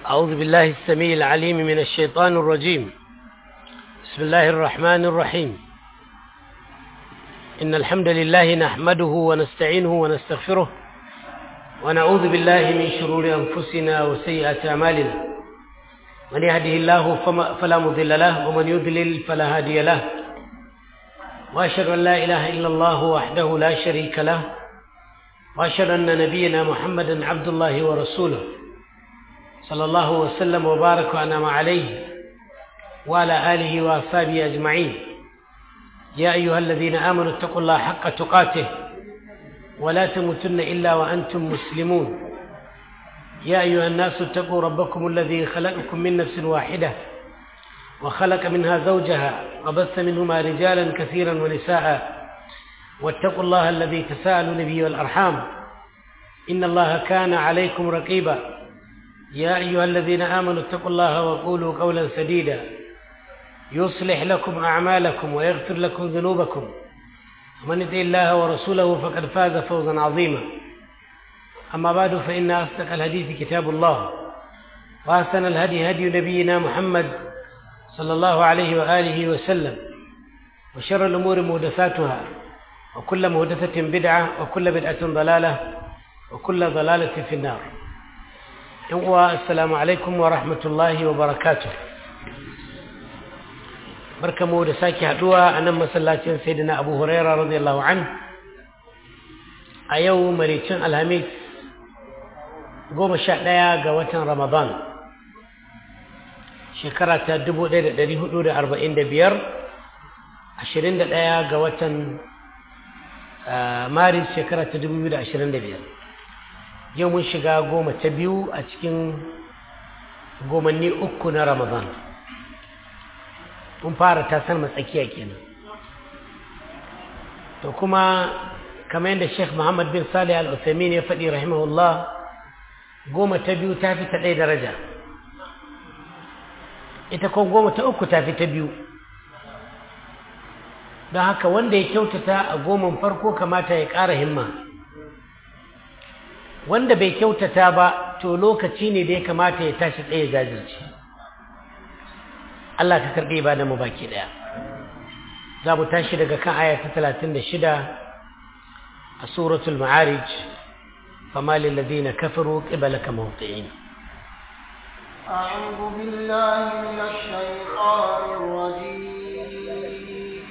أعوذ بالله السميع العليم من الشيطان الرجيم بسم الله الرحمن الرحيم إن الحمد لله نحمده ونستعينه ونستغفره ونعوذ بالله من شرور أنفسنا وسيئات أعمالنا من يهده الله فما فلا مضل له ومن يضلل فلا هادي له وأشهد أن لا إله إلا الله وحده لا شريك له وأشهد أن نبينا محمدا عبد الله ورسوله صلى الله وسلم وبارك وأنعم عليه وعلى آله وأصحابه أجمعين يا أيها الذين آمنوا اتقوا الله حق تقاته ولا تموتن إلا وأنتم مسلمون يا أيها الناس اتقوا ربكم الذي خلقكم من نفس واحدة وخلق منها زوجها وبث منهما رجالا كثيرا ونساء واتقوا الله الذي تساءلون به والأرحام إن الله كان عليكم رقيبا يا أيها الذين آمنوا اتقوا الله وقولوا قولا سديدا يصلح لكم أعمالكم ويغفر لكم ذنوبكم ومن يطع الله ورسوله فقد فاز فوزا عظيما أما بعد فإن أصدق الحديث كتاب الله وأحسن الهدي هدي نبينا محمد صلى الله عليه وآله وسلم وشر الأمور محدثاتها وكل محدثة بدعة وكل بدعة ضلالة وكل ضلالة في النار السلام عليكم ورحمة الله وبركاته barkamu da sake haduwa a nan masallacin sayyidina abu huraira radiyallahu an a yau maricin alhamis goma sha ɗaya ga watan ramadan shekara ta dubu ɗaya da ɗari hudu da arba'in da biyar ashirin da ɗaya ga watan maris shekara ta dubu biyu da ashirin da biyar yau mun shiga goma ta biyu a cikin gomanni uku na ramadan mun fara tasar matsakiya kenan to kuma kamar yadda sheikh muhammad bin salih al-uthamin ya faɗi rahimahullah goma ta biyu ta fi ta ɗaya daraja ita ko goma ta uku ta fi ta biyu don haka wanda ya kyautata a goman farko kamata ya ƙara himma wanda bai kyautata ba to lokaci ne da ya kamata ya tashi tsaye jajirce Allah ka karɓi ba da mu baki ɗaya za mu tashi daga kan aya ta talatin da shida a suratul ma'arij fama lillazina kafaru qibalaka mawti'in أعوذ بالله من الشيطان الرجيم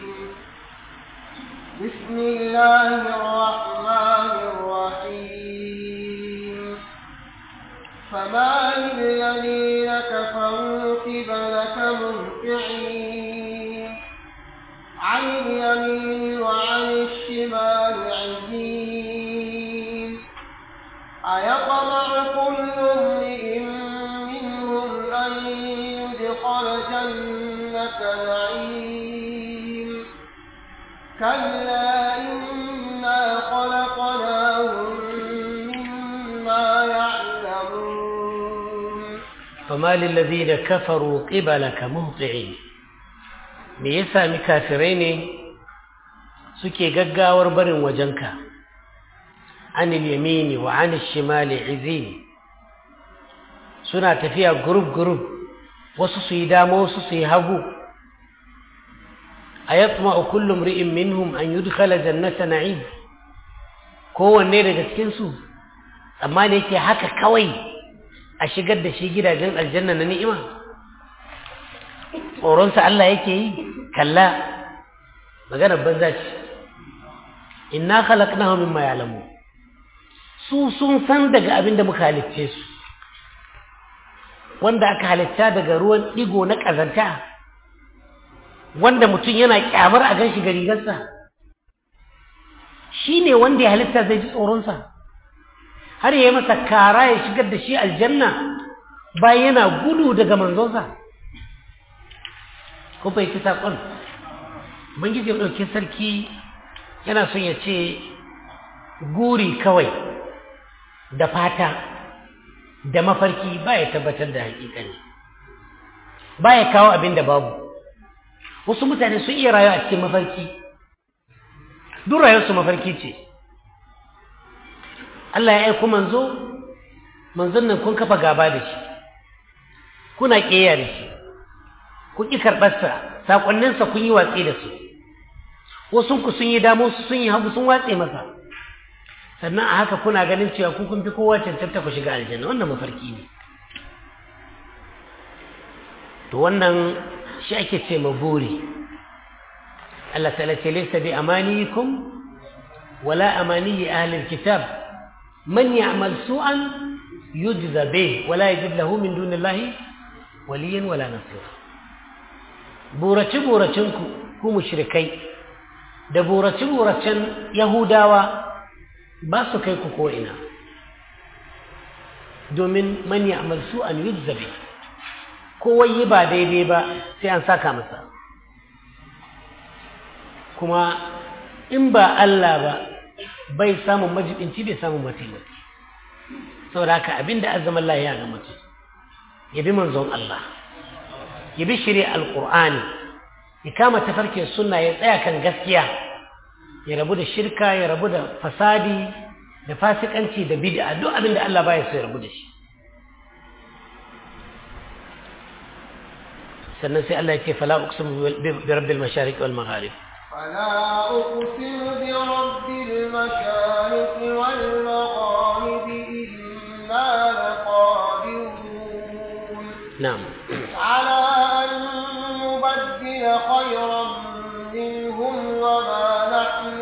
بسم الله الرحمن الرحيم فما للذين كفروا قبلك مهطعين عن اليمين وعن الشمال عزين أيطمع كل امرئ منهم أن يدخل جنة نعيم كلا إنا خلقناهم مما يعلمون فما للذين كفروا قبلك مهطعين me ya sami kafirai ne suke gaggawar barin wajenka anil yamini wa anil shimali izin suna tafiya gurub gurub wasu su yi dama wasu su yi hagu a yatma kullum ri'in minhum an yudkhala jannata na'im kowanne daga cikinsu amma da yake haka kawai a shigar da shi gidajen aljanna na ni'ima tsoronsa Allah yake yi kalla maganar banza ce inna khalaqnahu mimma ya'lamu su sun san daga abin da muka halicce su wanda aka halitta daga ruwan digo na ƙazanta wanda mutum yana kyamar a gan shi ga rigarsa shi ne wanda ya halitta zai ji tsoronsa har ya yi masa kara ya shigar da shi aljanna bayan yana gudu daga manzonsa ko bai ci saƙon bangiji ya ɗauki sarki yana son ya ce guri kawai da fata da mafarki ba ya tabbatar da hakikani ba ya kawo abin da babu wasu mutane sun iya rayuwa a cikin mafarki duk rayuwarsu mafarki ce Allah ya aiko manzo manzon nan kun kafa gaba da shi kuna ƙeya da shi ku ƙi karɓarsa saƙonninsa kun yi watsi da su wasunku sun yi damu sun yi hagu sun watse masa sannan a haka kuna ganin cewa ku kun fi kowa cancanta ku shiga aljanna wannan mafarki ne to wannan shi ake ce ma buri Allah ta'ala ce laysa bi amaniyikum wala amaniyi ahli alkitab man ya'mal su'an yujza bih wala yajid lahu min dunillahi waliyan wala nasira burace buracen ku ku mushrikai da burace buracen yahudawa ba su kai ku ko ina domin man ya'mal su'an yujza bih kowai yi ba daidai ba sai an saka masa kuma in ba Allah ba bai samun majibinci bai samun mataimaki saboda haka abinda azaman Allah ya ga mutum ya bi manzon Allah ya bi shirya alƙur'ani ya kama tafarkin sunna ya tsaya kan gaskiya ya rabu da shirka ya rabu da fasadi da fasikanci da bid'a duk abinda Allah baya so ya rabu da shi sannan sai Allah ya ce fala uqsimu bi rabbil mashariq wal magharib فلا أقسم برب المشارق والمغارب إنا لقادرون نعم على أن نبدل خيرا منهم وما نحن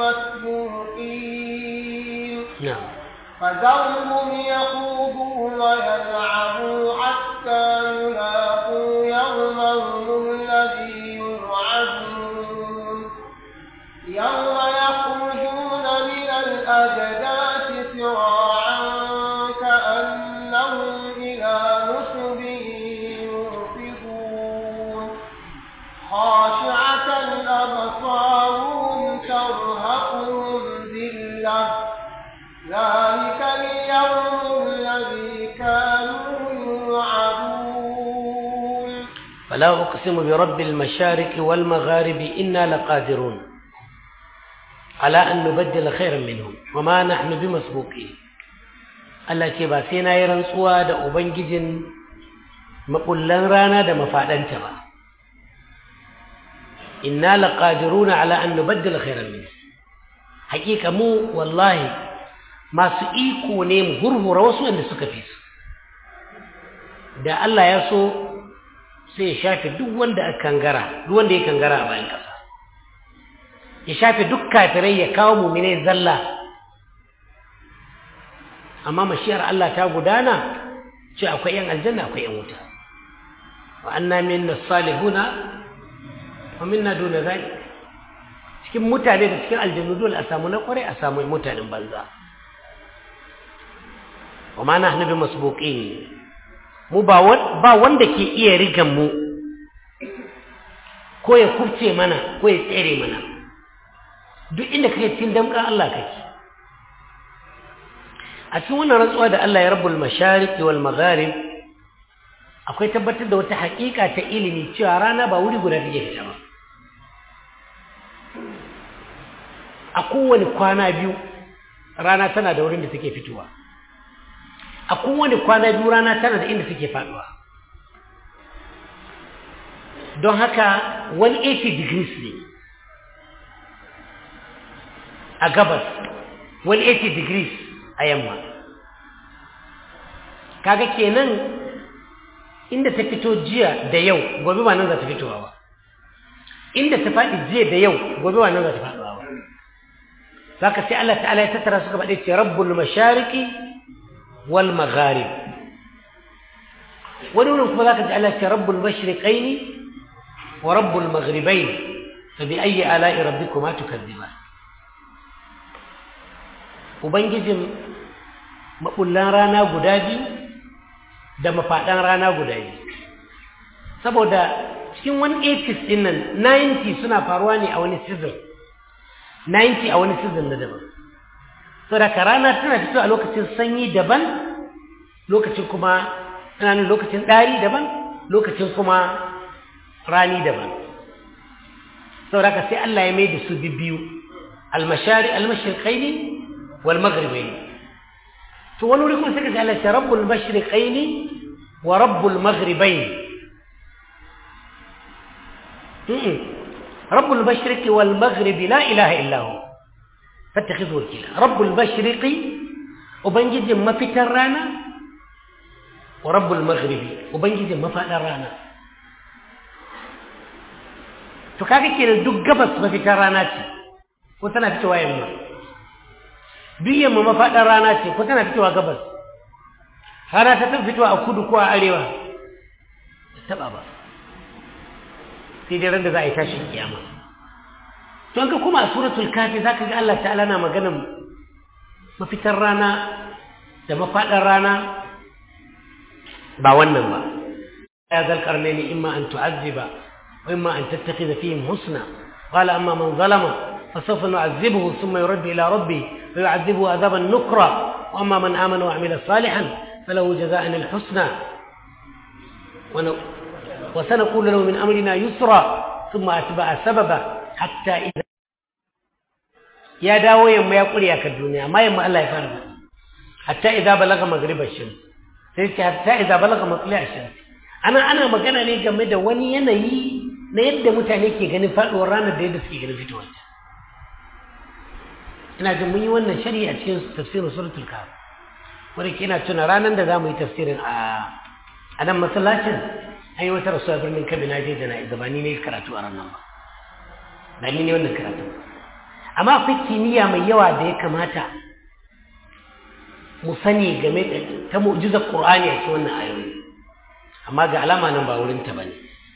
بمسبوقين نعم فذرهم يخوضوا ويلعبوا حتى يلاقوا يومهم الذي يوعدون يوم يخرجون من الأجداث سراعا كأنهم إلى نصب يوفضون خاشعة أبصارهم ترهقهم ذلة ذلك اليوم الذي كانوا يوعدون فلا أقسم برب المشارق والمغارب إنا لقادرون على أن نبدل خيرا منهم وما نحن بمسبوقين Allah ce ba sai na yi rantsuwa da Ubangijin maɓullan rana da mafaɗanta ba. Inna laƙadiruna ala an nubaddala khairan min. Hakika mu wallahi masu iko ne mu hurhura wasu wanda suka fi su. Da Allah ya so sai ya shafe duk wanda aka kangara, duk wanda ya kangara a bayan ƙasa. Ya shafe duk kafirai ya kawo mumine zalla amma mashiyar Allah ta gudana ce akwai yan aljanna akwai yan wuta wa anna minna salihuna wa minna duna zalik cikin mutane da cikin aljannu dole a samu na kwarai a samu mutanen banza wa ma nahnu bi masbuqin mu ba ba wanda ke iya rigan mu ko ya kufce mana ko ya tsere mana duk inda kake cikin damkan Allah kake a cikin wannan rantsuwa da Allah ya rabbul mashariqi wal magharib akwai tabbatar da wata haƙiƙa ta ilimi cewa rana ba wuri guda take fita ba a kowane kwana biyu rana tana da wurin da take fitowa a kowane kwana biyu rana tana da inda take faduwa don haka 180 degrees ne a gabas 180 degrees a yamma kaga kenan inda ta fito jiya da yau gobe ba nan za ta fitowa ba inda ta faɗi jiya da yau gobe ba nan za ta faɗuwa ba zaka sai Allah ta'ala ya tattara suka faɗi ce rabbul mashariqi wal magharib wani wurin kuma zaka ji Allah ce rabbul mashriqaini wa rabbul maghribain fa bi ayyi ala'i rabbikuma tukadziban ubangijin maɓullan rana guda biyu da mafaɗan rana guda biyu saboda cikin 180s ɗin nan 90 suna faruwa ne a wani season 90 a wani season na daban saboda ka rana tana fito a lokacin sanyi daban lokacin kuma tunanin lokacin ɗari daban lokacin kuma rani daban saboda ka sai Allah ya mai da su biyu almashari almashirƙaini wal maghribaini to wani wuri kuma sai ka Allah ta rabbul mashriqaini wa rabbul maghribain rabbul mashriqi wal maghribi la ilaha illa hu fattakhidhu wakila rabbul mashriqi ubangijin mafitar rana wa rabbul maghribi ubangijin mafadar rana to kaga kenan duk gabas mafitar rana ce ko tana fitowa yamma duk yamma mafadar rana ce ko tana fitowa gabas rana ta taɓa fitowa a kudu ko a arewa taɓa ba sai dai ran da za a yi tashin kiyama to an ka kuma a suratul kafi za ka ga Allah ta'ala na maganin mafitar rana da mafaɗar rana ba wannan ba ya zalkar ne ni imma an tu'azziba wa imma an tattakhidha fihim husna qala amma man zalama فسوف نعذبه ثم يرد إلى ربه فيعذبه عذابا نكرا وأما من آمن وعمل صالحا فله جزاء الحسنى وسنقول له من أمرنا يسرا ثم أتبع سببا حتى إذا يا داو يما يقول يا كالدنيا ما يما الله يفرد حتى إذا بلغ مغرب الشمس حتى إذا بلغ مطلع الشمس أنا أنا magana ne game da wani yanayi na yadda mutane ke ganin faɗuwar ranar da yadda suke ganin fitowar ina jin mun yi wannan shari'a a cikin tafsirin suratul kahf wanda ke ina tuna ranar da za mu yi tafsirin a a nan masallacin an yi wata rasuwa birnin kabi na je da na gabani ne karatu a ranar ba ba ni ne wannan karatu amma akwai kimiyya mai yawa da ya kamata mu sani game da ta mu'jizar qur'ani a cikin wannan ayoyi amma ga alama nan ba wurin ta bane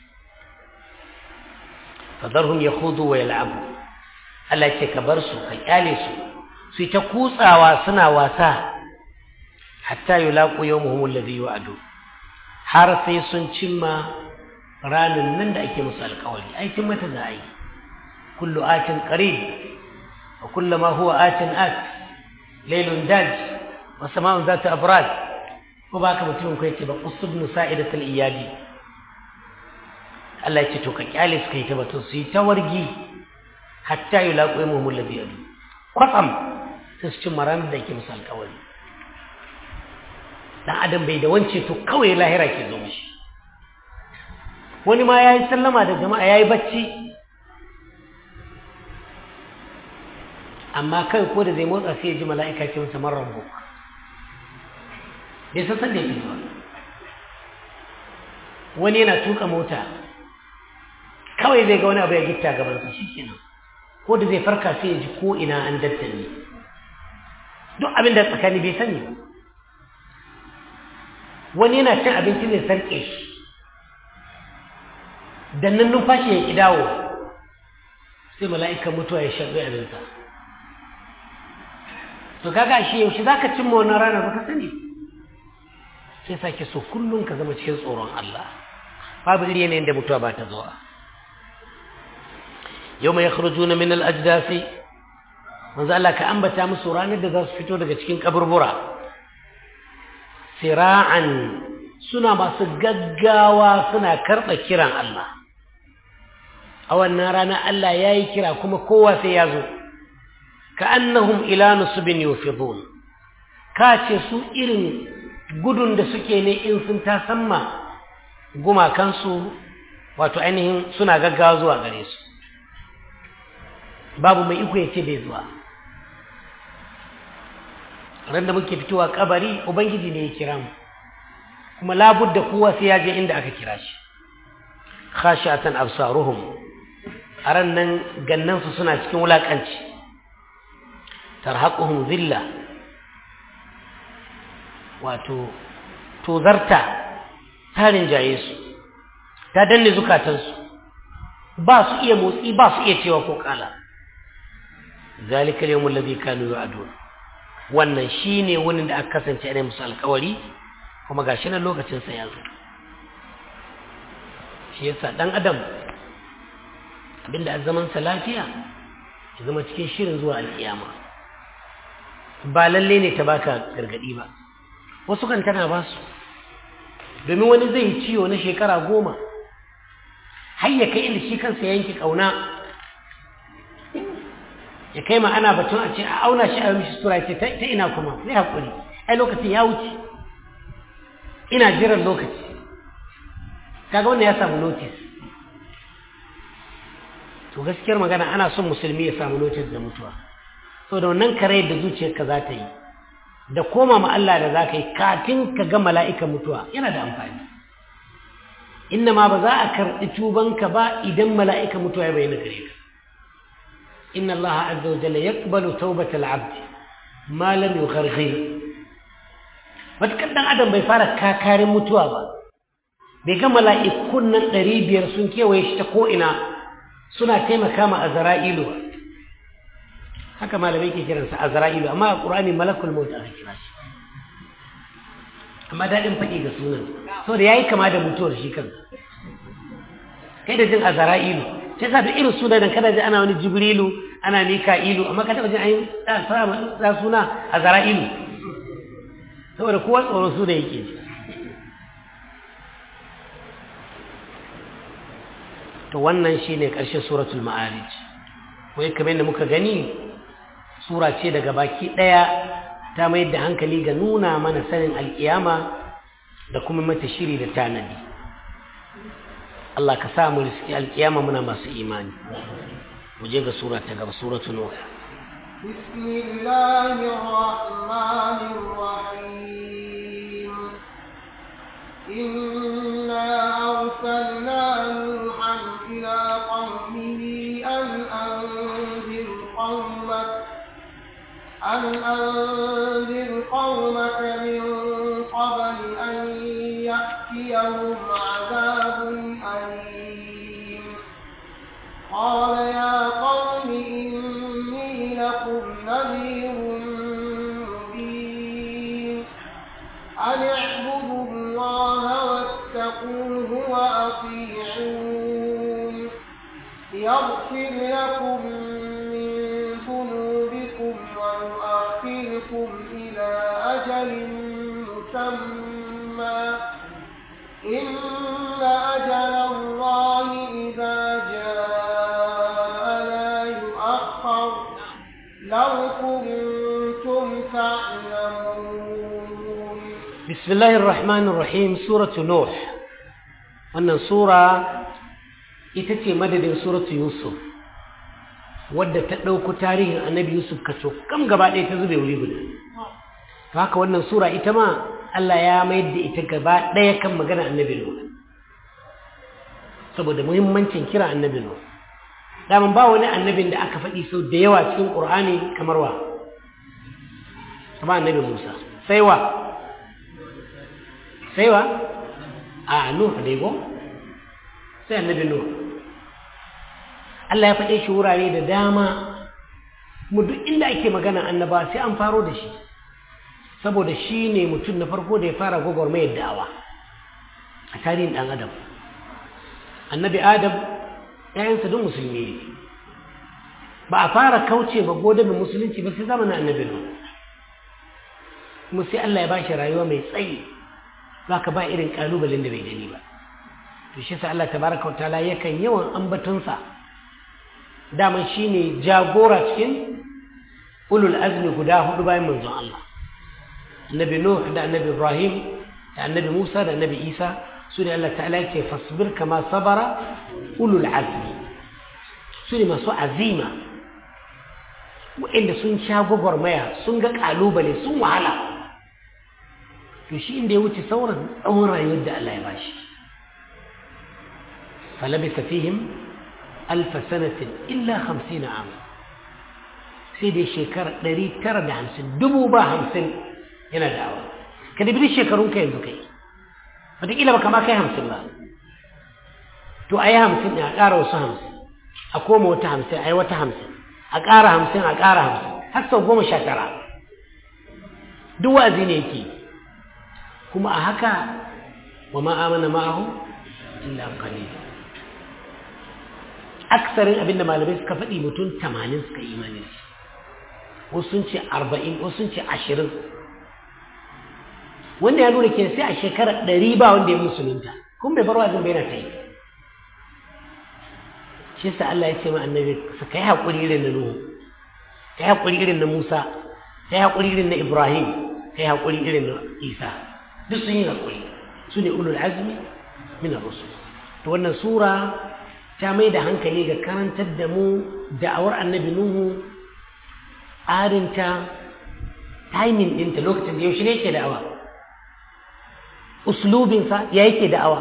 fadarhum yakhudu wa yal'abu Allah ce ka bar su ka kyale su su ta kutsawa suna wasa hatta yulaqu yawmuhum alladhi yu'adu har sai sun cimma ranan nan da ake musu alƙawari ai cin mata za a yi kullu atin qarib wa kullu ma huwa atin at laylun daj wa sama'un zatu abrad ko ba ka mutumin ko yace ba usbnu sa'idatul iyadi Allah ya ce to ka kyale su kai ta batun su yi ta wargi hatta yulaqu yawmuhum alladhi yu'adu kwatsam sai su cimma ranar da ake musu alƙawari dan adam bai da wance to kawai lahira ke zo mishi wani ma yayi sallama da jama'a yayi bacci amma kai ko da zai motsa sai ya ji mala'ika ce masa man rabbuk bai san sanda yake zuwa wani yana tuka mota kawai zai ga wani abu ya gitta gaban sa shikenan ko da zai farka sai ya ji ko ina an dattane duk abin da tsakani bai sani ba wani yana cin abinci ne sarƙe shi dannan numfashi ya ƙi dawo sai mala'ikan mutuwa ya shaɓi abinsa to kaga shi yaushe za ka cimma wannan rana ba ka sani sai sake so kullum ka zama cikin tsoron Allah babu iri yanayin da mutuwa ba ta zuwa yau mai yakhruju na min al-ajdasi manzo Allah ka ambata musu ranar da za su fito daga cikin kaburbura sira'an suna masu gaggawa suna karɓa kiran Allah a wannan rana Allah ya yi kira kuma kowa sai ya zo ka annahum ila nusubin yufidun ka ce su irin gudun da suke ne in sun tasamma gumakansu wato ainihin suna gaggawa zuwa gare su babu mai iko ya ce bai zuwa ran da muke fitowa kabari ubangiji ne ya kira mu kuma labudda kowa sai ya je inda aka kira shi khashatan absaruhum aran nan gannan su suna cikin wulakanci tarhaquhum zilla wato tozarta tarin jaye su ta danne zukatansu ba su iya motsi ba su iya cewa ko kala zalika al-yawm alladhi kanu yu'adun wannan shine wani da aka kasance ana musu alkawari kuma gashi nan lokacin sa ya zo shi yasa dan adam abinda a zaman sa lafiya ya zama cikin shirin zuwa alkiyama ba lalle ne ta baka gargadi ba wasu kan tana ba su domin wani zai ciwo na shekara goma har ya kai inda shi kansa yanke kauna ya kai ma ana batun a ce a auna shi a yi mishi sura ce ta ina kuma zai haƙuri ai lokacin ya wuce ina jiran lokaci kaga wannan ya samu notice to gaskiyar magana ana son musulmi ya samu notice da mutuwa so da wannan kare da zuciyarka za ta yi da koma ma Allah da za ka yi kafin ka ga mala'ikan mutuwa yana da amfani inna ma ba za a karɓi tubanka ba idan mala'ikan mutuwa ya bayyana gare ka inna Allah azza wa jalla yaqbalu tawbatal abd ma lam yugharghir matakar dan adam bai fara kakarin mutuwa ba bai ga mala'ikun nan ɗari biyar sun kewaye shi ta ko'ina suna taimaka ma azra'ilu ba haka malamai ke kiransa azra'ilu amma a ƙur'ani malakul maut aka kira shi amma daɗin faɗi ga sunan so da ya yi kama da mutuwar shi kansa kai da jin azra'ilu sai sa da irin sunan da kada ji ana wani jibrilu ana mika'ilu amma ka taɓa jin ayin sa suna azra'ilu saboda kowa tsoro su da yake ji to wannan shine ƙarshen suratul ma'arij wai kamar da muka gani sura ce daga baki ɗaya ta mayar da hankali ga nuna mana sanin alƙiyama da kuma mata shiri da tanadi Allah ka sa mu riski alƙiyama muna masu imani mu je ga sura ta gaba suratul nuh بسم الله الرحمن الرحيم إنا أرسلنا نوحا إلى قومه أن أنذر قومك أن أنذر قومك من قبل أن يأتيهم عذاب أليم قال يا قوم إني لكم نذير مبين أن اعبدوا الله واتقوه وأطيعون يغفر لكم من ذنوبكم ويؤخركم إلى أجل مسمى إن أجل الله إذا جاء لا يؤخر لو كنتم تعلمون بسم الله الرحمن الرحيم سورة نوح wannan sura ita ce madadin suratu yusuf wadda ta ɗauko tarihin annabi yusuf kaso kam gaba ɗaya ta zube wuri guda to haka wannan sura ita ma Allah ya mayar da ita gaba ɗaya kan magana annabi nuh saboda muhimmancin kira annabi nuh daman ba wani annabin da aka faɗi sau da yawa cikin ƙur'ani kamar wa kamar annabi musa sai wa sai wa a nuh dai go sai annabi nuh Allah ya faɗe shi wurare da dama mu duk inda ake magana annaba sai an faro da shi saboda shi ne mutum na farko da ya fara gwagwarmayar da'awa a tarihin ɗan adam annabi adam ‘ya'yansa duk musulmi ne ba a fara kauce ba godabin musulunci ba sai zamanin annabi nuh kuma sai Allah ya ba shi rayuwa mai tsayi za ka ba irin ƙalubalen da bai gani ba to shi sa Allah tabaraka wa ta'ala yakan yawan ambatonsa daman shine jagora cikin ulul azmi guda hudu bayan manzon Allah annabi Nuh da annabi Ibrahim da annabi Musa da annabi Isa su ne Allah ta'ala yake fasbir kama sabara ulul azmi su ne masu azima waɗanda sun sha gwagwarmaya sun ga ƙalubale sun wahala to shi inda ya wuce sauran tsawon rayuwar da Allah ya bashi falabisa fihim alfa sanatin illa hamsin ama sai dai shekara ɗari tara da hamsin dubu ba hamsin yana da'awa ka dabi shekarun ka yanzu kai wataƙila ba kama kai hamsin ba to a yi hamsin a ƙara wasu hamsin a koma wata hamsin a yi wata hamsin a ƙara hamsin a ƙara hamsin har sau goma sha tara duk wa'azi ne yake kuma a haka wa ma'amana ma'ahu illa qalil aksarin abinda malamai suka faɗi mutum tamanin suka yi imani da shi wasu sun ce arba'in wasu sun ce ashirin wanda ya nuna ke sai a shekarar ɗari ba wanda ya musulunta kun bai bar wazin bai na ta yi shi sa Allah ya ce ma annabi su kai haƙuri irin na Nuhu kai haƙuri irin na Musa kai haƙuri irin na Ibrahim kai haƙuri irin na Isa duk sun yi haƙuri su ne ulul azmi min ar-rusul to wannan sura ta mai da hankali ga karantar da mu da'awar annabi nuhu tsarinta timing ɗinta lokacin da yaushe ne yake da'awa uslubinsa ya yake da'awa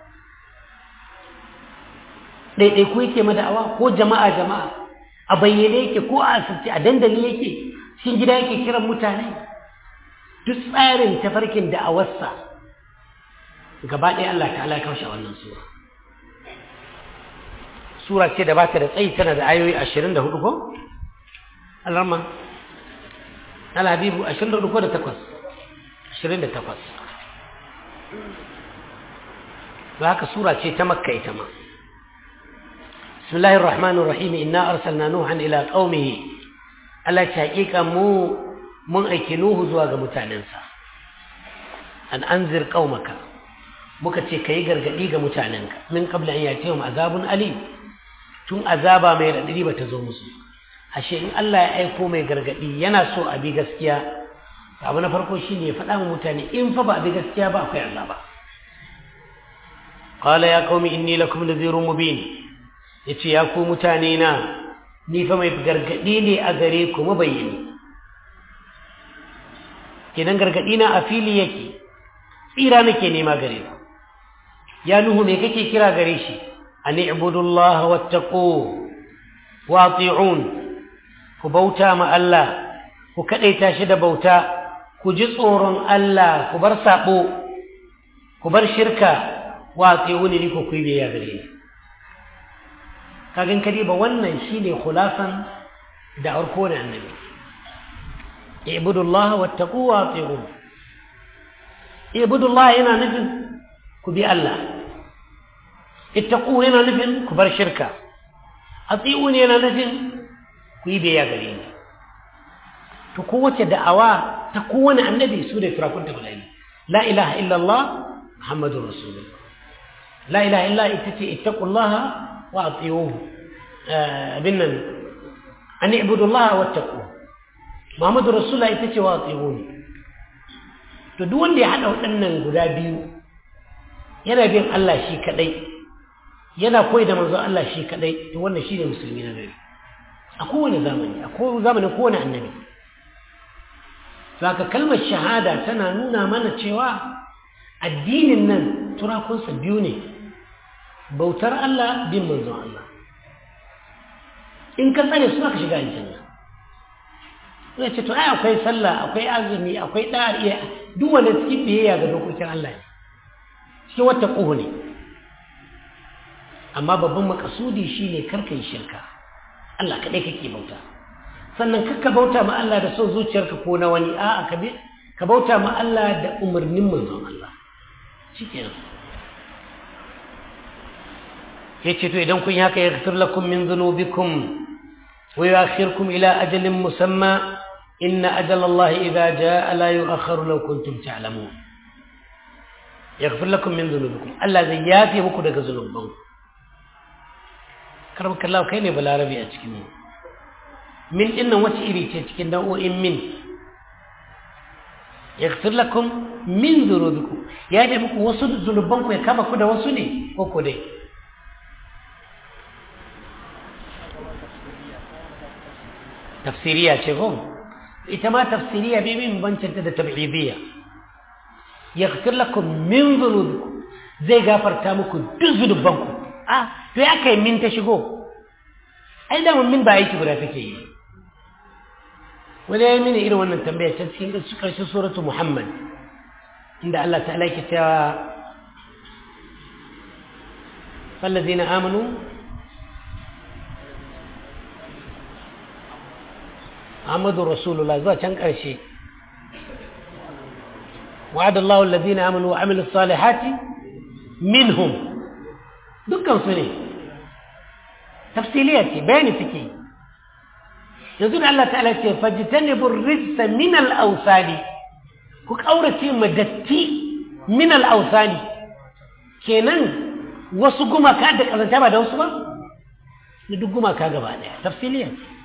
ɗaiɗaiku yake ma da'awa ko jama'a jama'a a bayyane yake ko a asirce a dandali yake cikin gida yake kiran mutane duk tsarin tafarkin da'awarsa gaba ɗaya Allah ta'ala ya kaushe wannan sura sura ce da ba ta da tsayi tana da ayoyi ashirin da hudu ko? alarma alhabibu ashirin da hudu ko da takwas ashirin da takwas ba haka sura ce ta makka ita ma bismillahir rahmanir rahim inna arsalna nuhan ila qaumihi Allah ta hakika mu mun aiki nuhu zuwa ga mutanensa an anzir qaumaka muka ce kai gargadi ga mutanenka min qabla an yatihum azabun alim tun azaba mai radadi bata zo musu ashe in Allah ya aiko mai gargadi yana so a bi gaskiya abu na farko shine ya faɗa wa mutane in fa ba a bi gaskiya ba akwai azaba qala ya qaumi inni lakum nadhirun mubin yace ya ku mutane na ni fa mai gargadi ne a gare ku mabayyani kidan gargadi na a fili yake tsira nake nema gare ku ya nuhu me kake kira gare shi an ibudullaha wattaqu wa ati'un ku bauta ma Allah ku kadaita shi da bauta ku ji tsoron Allah ku bar sabo ku bar shirka wa ati'uni ni ku kuyi biya gare ni kagin kadi ba wannan shine khulasan da arko da annabi ibudullaha wattaqu wa ati'un ibudullaha yana nufin ku bi Allah ittaqu yana nufin ku bar shirka ati'un yana nufin ku yi biya gare ni to kowace da'awa ta kowane annabi su da firakunta guda ne la ilaha illallah muhammadur rasulullah la ilaha illa ita ce ittaqullaha wa ati'uhu abin nan an ibudullaha wattaqu muhammadur rasulullah ita ce wa ati'uni to duk wanda ya hada waɗannan guda biyu yana bin Allah shi kadai yana koyi da manzon Allah shi kadai to wannan shine musulmi na gari a kowane zamani a kowane zamanin kowane annabi saka kalmar shahada tana nuna mana cewa addinin nan turakunsa biyu ne bautar Allah bin manzon Allah in ka tsare su ka shiga aljanna ya ce to ai akwai sallah akwai azumi akwai dariya duk wanda cikin biyayya ga dokokin Allah ne cikin wata ƙuhu ne amma babban makasudi shine karka yi shirka Allah kaɗai kake bauta sannan kakka bauta ma Allah da son zuciyarka ko na wani a'a ka ka bauta ma Allah da umarnin manzon Allah shikenan yace to idan kun yi haka yaghfir lakum min dhunubikum wa yu'akhirkum ila ajalin musamma inna ajala Allah idha jaa la yu'akhkharu law kuntum ta'lamun yaghfir lakum min dhunubikum Allah zai yafe muku daga zunubanku karbar kallawa kai ne balarabi a cikin mu min dinnan wace iri ce cikin nau'o'in min yaghfir lakum min dhunubikum ya da muku wasu zunuban ku ya kama ku da wasu ne ko ko dai tafsiriya ce ko ita ma tafsiriya bai min bancanta da tab'idiyya yaghfir lakum min dhunubikum zai gafarta muku duk zunuban ku ah to ya kai min ta shigo ai da min ba aiki guda take yi wani ya yi mini irin wannan tambaya ta cikin ƙarshen suratu muhammad inda Allah ta'ala ke cewa fallazina amanu Muhammadu Rasulullah zuwa can ƙarshe وعد الله الذين آمنوا وعملوا الصالحات منهم دكان سنه تفصيلية بيان فكي يقول الله تعالى فاجتنبوا الرجس من الأوثان كأورة مدتي من الأوثان kenan wasu gumaka da kazanta ba da wasu ba da duk gumaka gaba daya tafsiliya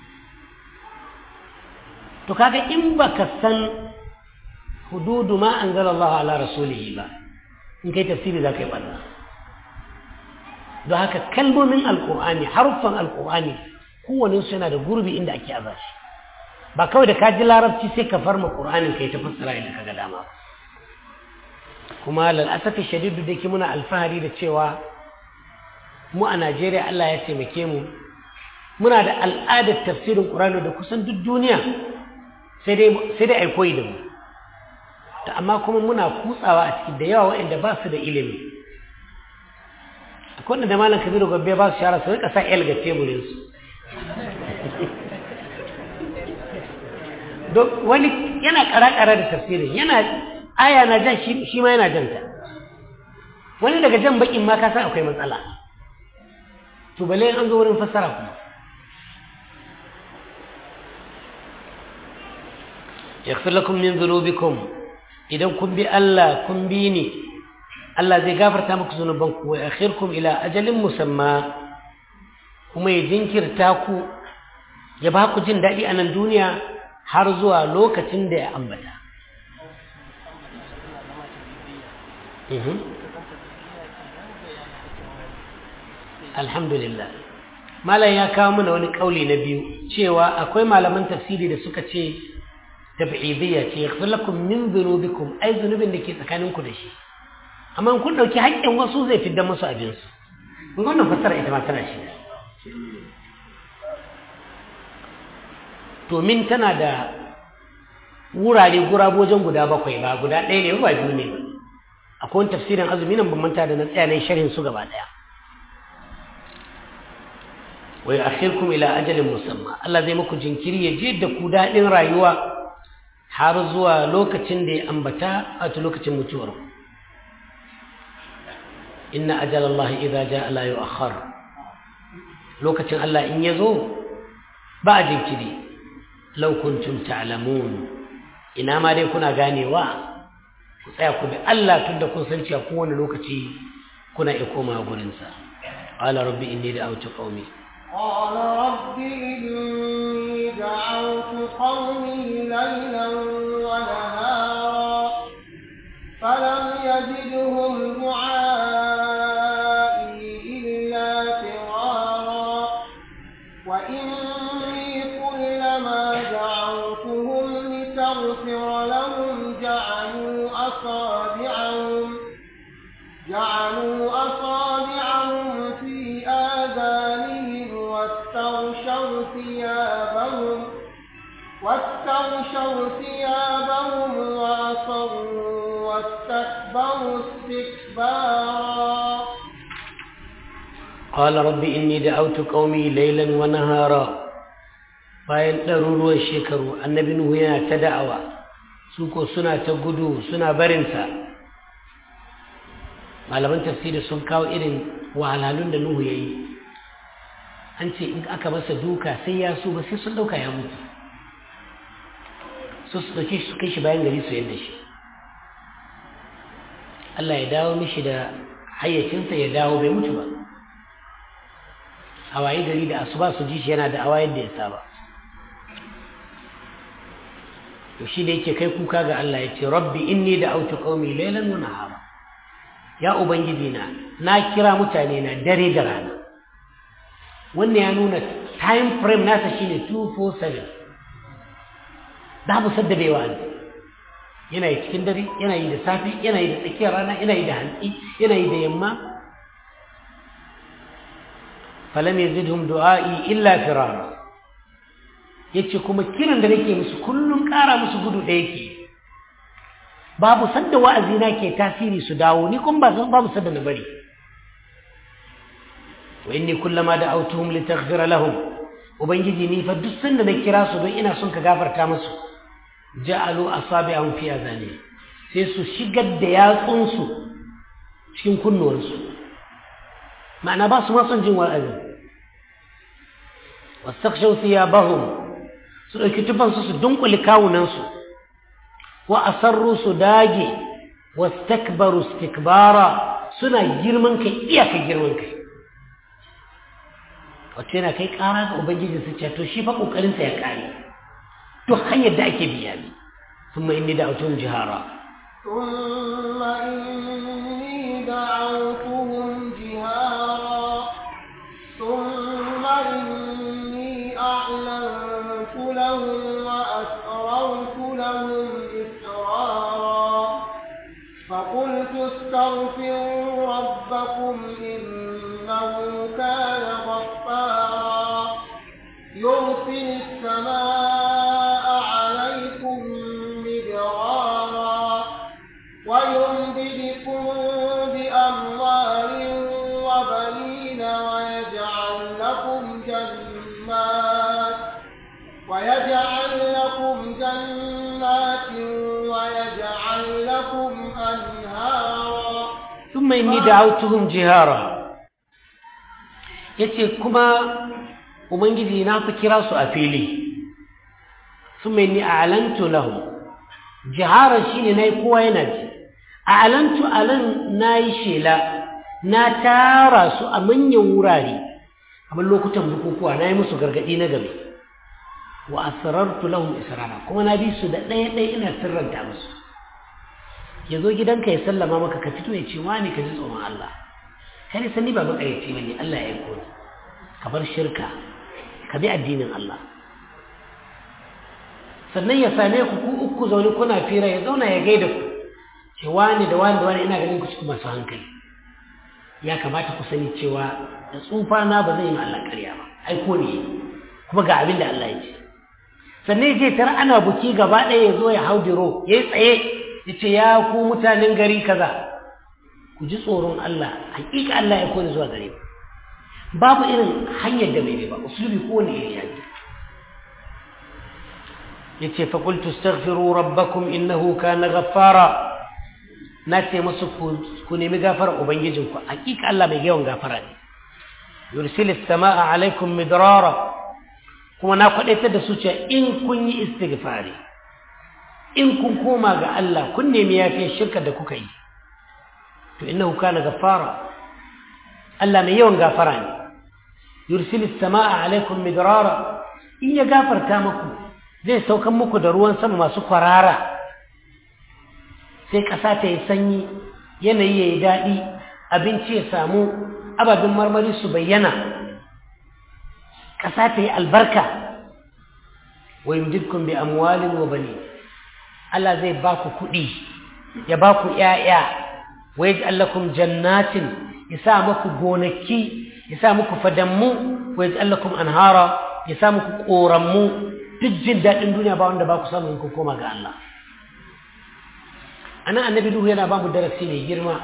to kaga in baka san hududu ma anzala Allah ala rasulihi ba in kai tafsiri za ka yi ɓanna don haka kalmomin alƙur'ani haruffan alƙur'ani kowane su yana da gurbi inda ake aza shi ba kawai da ka ji larabci sai ka farma ƙur'anin kai ta fassara inda ka ga dama kuma lal'asafi shadidu da ke muna alfahari da cewa mu a najeriya allah ya taimake mu muna da al'adar tafsirin ƙur'ani da kusan duk duniya sai dai ai koyi da mu ta amma kuma muna kutsawa a ciki da yawa waɗanda ba su da ilimi akwai wanda da malam kabiru gabbe ba su shara su rika sa el ga teburinsu wani yana kara-kara da tafsirin yana aya na jan shi ma yana janta wani daga jan bakin ma ka san akwai matsala to bale an zo wurin fassara kuma yaghfir lakum min dhunubikum idan kun bi Allah kun bi ni Allah zai gafarta muku zunubanku wa akhirkum ila ajalin musamma kuma ya jinkirta ku ya ba ku jin daɗi a nan duniya har zuwa lokacin da ya ambata alhamdulillah malam ya kawo mana wani ƙauli na biyu cewa akwai malaman tafsiri da suka ce tab'idiyya ce yaghfir lakum min dhunubikum ai zunubin da ke tsakaninku da shi amma kun dauki haƙƙin wasu zai fidda musu abin su kun wannan fassara ita ma tana shi to min tana da wurare gurabojen guda bakwai ba guda ɗaya ne ba biyu ne ba akwai wani tafsirin azumi nan ban manta da na tsaya na sharhin su gaba ɗaya wa yu'akhirkum ila ajalin musamma Allah zai muku jinkiri ya je da ku daɗin rayuwa har zuwa lokacin da ya ambata a lokacin mutuwar ku inna ajalallahi idza jaa la yu'akhkhar lokacin Allah in yazo ba a jinkiri law kuntum ta'lamun ina ma dai kuna ganewa ku tsaya ku bi Allah tunda kun san cewa kowane lokaci kuna iya komawa gurin sa qala rabbi inni da'awtu qaumi قال رب إني دعوت قومي ليلا ونهارا فلم يزدهم دعائي إلا فرارا وإني كلما دعوتهم لتغفر لهم جعلوا أصابعهم جعلوا أصابعهم في آذانهم واستغشوا ثيابهم واستغشوا ثيابهم وأصروا واستكبروا استكبارا قال رب إني دعوت قومي ليلا ونهارا bayan ɗaruruwan shekaru annabi nuhu yana ta da'awa su ko suna ta gudu suna barinsa malaman tafsiri sun kawo irin wahalhalun da nuhu ya yi an ce in aka masa duka sai ya su ba sai sun ɗauka ya mutu su su ɗauki su kai shi bayan gari su yadda shi Allah ya dawo mishi da hayyacinsa ya dawo bai mutu ba a waye gari da asuba su ji shi yana da awa yadda ya saba to shi da yake kai kuka ga Allah ya ce rabbi inni da autu qaumi laylan wa nahara ya ubangiji na na kira mutane na dare da rana wannan ya nuna time frame nasa shine 247 babu sadda bai wa'azi yana yi cikin dare yana yi da safe yana yi da tsakiyar rana yana yi da hantsi yana yi da yamma falam yazidhum du'a'i illa firara yace kuma kiran da nake musu kullum ƙara musu gudu da yake babu sadda wa'azi na ke tasiri su dawo ni kun ba babu sadda na bari wa inni kullama da'awtuhum litaghfira lahum ubangiji ni fa duk sanda na kira su don ina son ka gafarta musu ja'alu asabi'ahum fi azani sai su shigar da yatsunsu cikin kunnuwansu ma'ana ba su ma son jin wa'azi wastakshaw thiyabahum su dauki tufansu su dunkule kawunansu wa asarru su dage wastakbaru istikbara suna girman kai iyaka girman kai wato yana kai kara ga ubangiji su ce to shi fa kokarinsa ya kare duk hanyar da ake biya bi ثم إني دعوتهم جهارا ثم إني دعوتهم جهارا ثم إني أعلنت لهم وأسررت لهم إسرارا فقلت استغفروا ربكم إنه كان غفارا يرسل السماء عليكم مدرارا ويمددكم بأموال وبنين ويجعل لكم جنات ويجعل لكم جنات ويجعل لكم أنهارا ثم إني دعوتهم جهارا yace kuma ubangiji na fi kira su a fili thumma inni a'lantu lahum jiharan shine nayi kowa yana ji a'lantu alan nayi shela na tara su a manyan wurare kamar lokutan bukukuwa nayi musu gargadi na gabe wa asrartu lahum israra kuma na bi su da ɗaya ɗaya ina sirranta musu ya zo gidanka ya sallama maka ka fito ya ce wani ka ji tsoron Allah kai sani ba makayyaci bane Allah ya aiko ni ka bar shirka ka bi addinin Allah sannan ya same ku ku uku zaune kuna fira ya zauna ya gaida ku ce wani da wani da wani ina ganin ku cikin masu hankali ya kamata ku sani cewa da tsufa na ba zai yi Allah ƙarya ba aiko ne kuma ga abin da Allah ya ce sannan ya ce tara ana buki gaba ɗaya ya zo ya hau diro ya yi tsaye ya ce ya ku mutanen gari kaza ku ji tsoron Allah hakika Allah ya kone zuwa gare ku babu irin hanyar da bai ba usulubi ko ne iri yaji yace fa qultu astaghfiru rabbakum innahu kana ghaffara na ce musu ku nemi gafara ubangijinku hakika Allah mai yawan gafara ne yursilis samaa alaikum midrara kuma na kwadaitar da su cewa in kun yi istighfari in kun koma ga Allah kun nemi yafiyar shirka da kuka yi to innahu kana gaffara Allah mai yawan gafara ne yursilis samaa alaikum midrara in ya gafarta muku zai saukan muku da ruwan sama masu kwarara sai ƙasa ta yi sanyi yanayi ya yi daɗi abinci ya samu ababen marmari su bayyana ƙasa ta yi albarka wa yumdidkum bi amwalin wa bani Allah zai ba ku kuɗi ya ba ku ‘ya'ya wa yaj'al lakum jannatin ya sa muku gonaki ya sa muku fadammu wa yaj'al lakum anhara ya sa muku ƙorammu duk jin daɗin duniya ba wanda ba ku samu in ku koma ga Allah anan annabi Nuhu yana ba mu darasi mai girma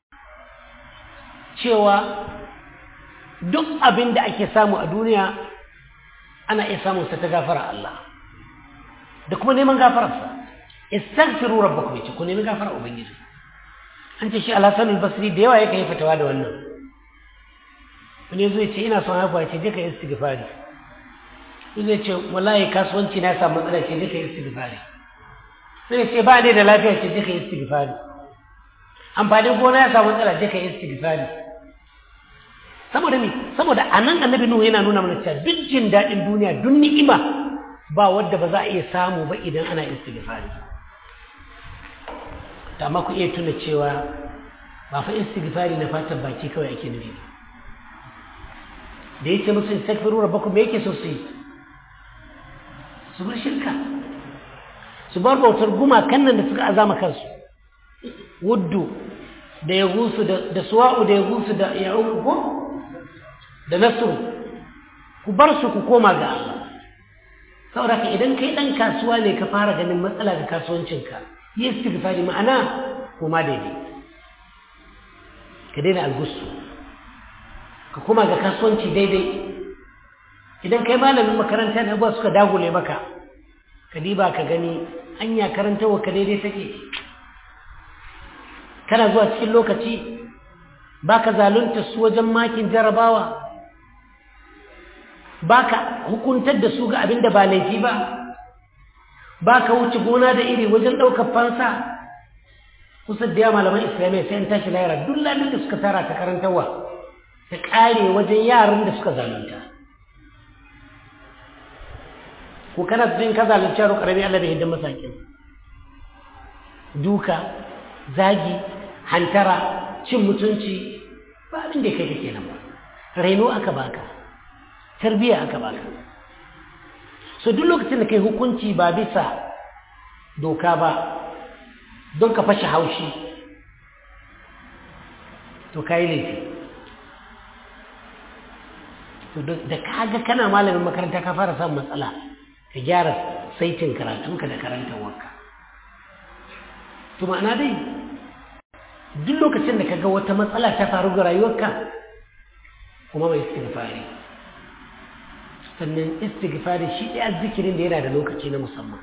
cewa duk abin da ake samu a duniya ana iya samun sa ta gafara Allah da kuma neman gafararsa istaghfiru rabbakum yace ku nemi gafara ubangiji an ce shi al-Hasan al-Basri da yawa yake yi fatawa da wannan wani yazo ya ce ina son haihuwa ya ce je ka yi istighfari wani ya ce wallahi kasuwanci na samu matsala ce je ka yi istighfari sai ya ce ba ne da lafiya ce je ka yi istighfari amfanin gona ya samu matsala je ka yi istighfari saboda me saboda anan annabi nuhu yana nuna mana cewa duk jin daɗin duniya duk ni'ima ba wadda ba za a iya samu ba idan ana istighfari ta amma ku iya tuna cewa ba fa istighfari na fatan baki kawai ake nufi da yake musu istighfaru rabbakum me yake so su yi su bar shirka su bar bautar gumakan nan da suka azama kansu wuddu da ya gusu da suwa'u da ya gusu da ya ko da nasu ku bar su ku koma ga Allah saboda ka idan kai dan kasuwa ne ka fara ganin matsala ga kasuwancinka yi istighfari ma'ana koma daidai ka daina algusu ka koma ga kasuwanci daidai idan kai malamin makaranta ne abuwa suka dagule maka ka diba ka gani hanya karantarwa ka daidai take kana zuwa cikin lokaci baka zalunta su wajen makin jarabawa baka hukuntar da su ga abin da ba laifi ba baka wuce gona da iri wajen ɗaukar fansa kusa da yawa malaman islamiyya sai an tashi lahira duk lalin da suka tara ta karantarwa ta ƙare wajen yaran da suka zalunta ko kana cikin ka zalunci yaro ƙarami Allah bai hidda masakin duka zagi hantara cin mutunci ba abin da kai kake nan ba raino aka baka tarbiyya aka baka so duk lokacin da kai hukunci ba bisa doka ba don ka fashe haushi to ka yi laifi to da kaga kana malamin makaranta ka fara samun matsala ka gyara saitin karatunka da karantarwarka to ma'ana dai duk lokacin da ka ga wata matsala ta faru ga rayuwarka kuma mai istighfari sannan istighfari shi ɗaya zikirin da yana da lokaci na musamman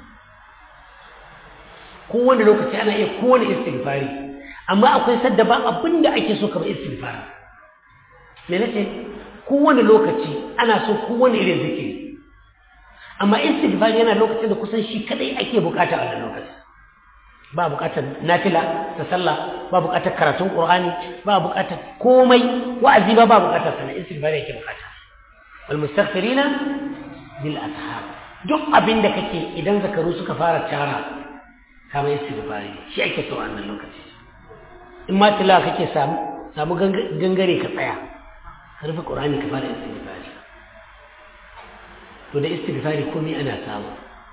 kowane lokaci ana iya kowane istighfari amma akwai sadda ba abin da ake so kamar istighfari me nace kowane lokaci ana so kowane irin zikiri amma istighfari yana lokacin da kusan shi kadai ake bukata a wannan lokaci ba bukatar nafila ta sallah ba bukatar karatun qur'ani ba bukatar komai wa'azi ba ba bukatar sana istighfari yake bukata wal mustaghfirina bil ashab duk abin da kake idan zakaru suka fara tara kama istighfari shi ake so a wannan lokaci in ma tilawa kake samu samu gangare ka tsaya ka rufe qur'ani ka fara istighfari to da istighfari komai ana samu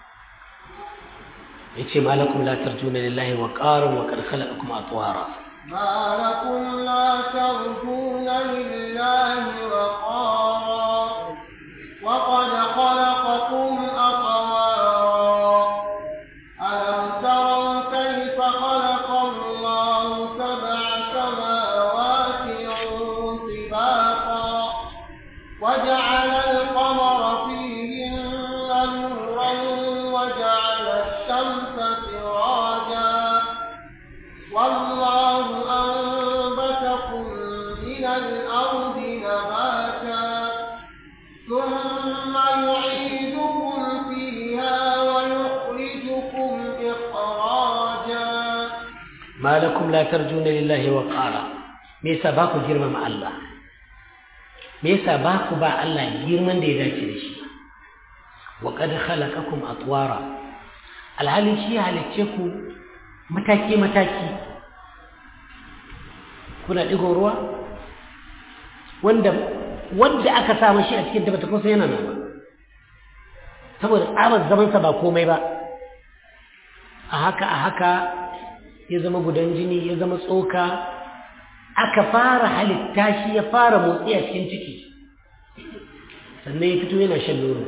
yace malakum la tarjuna lillahi wa qaran wa qad khalaqakum atwara ما لكم لا ترجون لله وقارا وقد خلقكم أطوارا ألم تروا كيف خلق الله سبع سماوات طباقا وجعل القمر فيهن نورا وجعل الشمس سراجا والله أنبتكم من الأرض نباتا ثم يعيدكم فيها ويخرجكم إخراجا ما لكم لا ترجون لله وقارا me yasa ba ku girmama Allah me yasa ba ku ba Allah girman da ya dace da shi wa qad khalaqakum atwara alhalin shi ya halicce ku mataki mataki kuna digo ruwa wanda wanda aka sa mashi a cikin tabbata kusa yana nan ba saboda tsabar zamansa ba komai ba a haka a haka ya zama gudan jini ya zama tsoka aka fara halitta shi ya fara motsi a cikin ciki sannan ya fito yana shan nono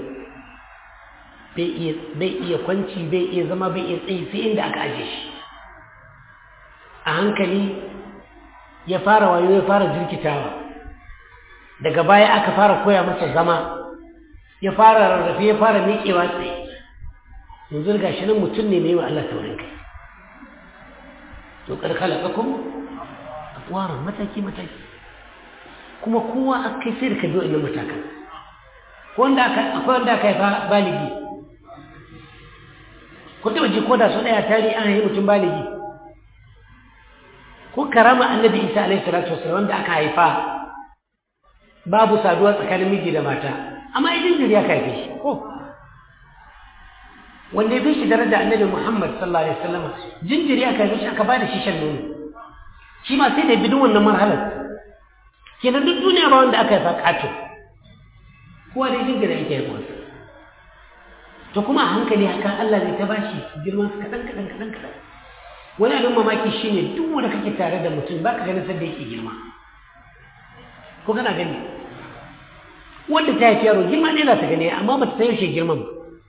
bai iya kwanci bai iya zama bai iya tsayi sai inda aka aje shi a hankali ya fara wayo ya fara jirkitawa daga baya aka fara koya masa zama ya fara rarrafe ya fara miƙewa tsaye yanzu ga shi nan mutum ne mai wa Allah taurin kai to karkala kakum atwaran mataki mataki kuma kowa akai sai da ka biyo innan matakan ko wanda aka akwai wanda aka haifa baligi ko taba ji ko da su daya tari an haifi mutum baligi ko karama annabi isa alaihi salatu wasallam wanda aka haifa babu saduwa tsakanin miji da mata amma idan jiri aka haife shi ko wanda ya fi shi daraja annabi Muhammad sallallahu alaihi wasallam jinjiri aka yi shi aka bada shi shan nono shi ma sai da bidin wannan marhalar kenan duk duniya ba wanda aka yi fakato kowa da jinjiri ake yi masa to kuma a hankali haka Allah zai ta bashi girman su kaɗan kaɗan kaɗan kaɗan wani abin mamaki shine duk wanda kake tare da mutum baka ganin sanda yake girma ko kana gani wanda ta haifi yaro girma ne za ta gani amma ba ta san yaushe girman ba